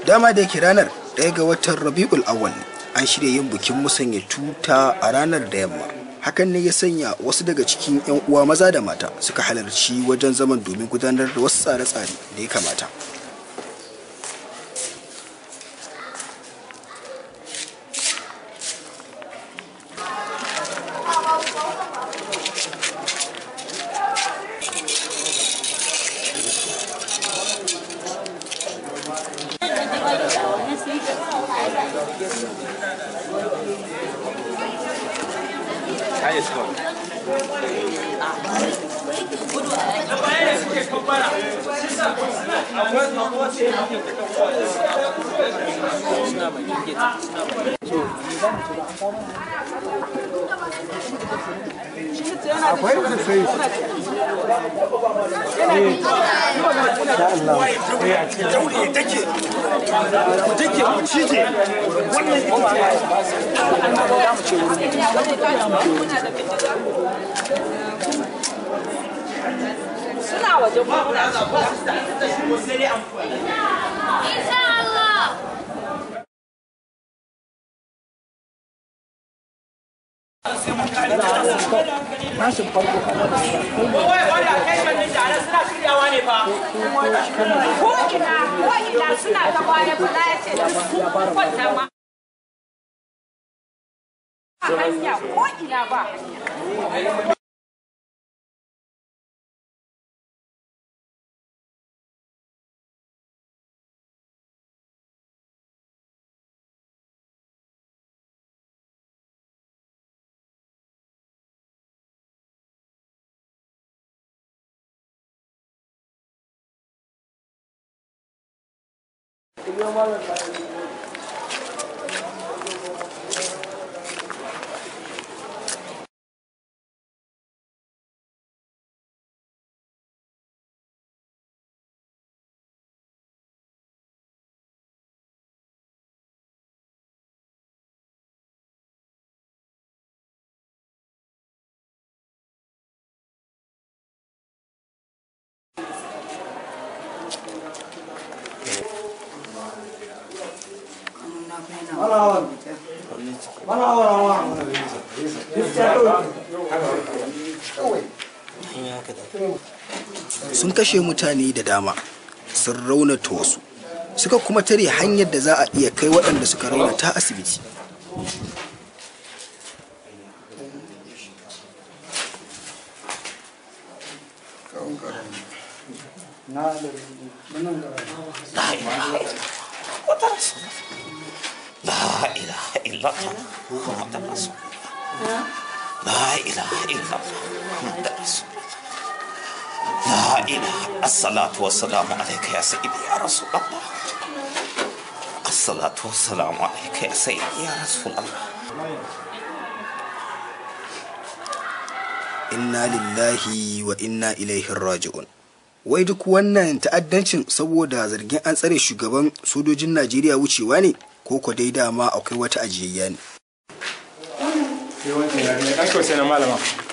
dama da yake ranar ɗaya ga watan rabi'ul awwal an shirya yin bikin musanya tuta a ranar da yamma hakan ne ya sanya wasu daga cikin 'yan uwa maza da mata suka halarci wajen zaman domin gudanar da wasu tsare-tsare da ya kamata suna waje ko ina ko ina suna ta baya bala ya ce duk sun kwanta ma Ba hanya ko ina ba hanya sun kashe mutane da dama sun raunata wasu suka kuma tare hanyar da za a iya kai waɗanda suka raunata asibiti لا إله إلا الله محمد رسول الله لا إله إلا الله محمد رسول الله لا إله الصلاة والسلام عليك يا سيدي يا رسول الله الصلاة والسلام عليك يا سيدي يا رسول الله inna lillahi wa inna ilaihi raji'un wai duk wannan ta'addancin saboda zargin an tsare shugaban sojojin najeriya wucewa ne ko ko dai dama akwai wata ajiyayya ne Yawancin yare ne ɗan kyau sai na malama.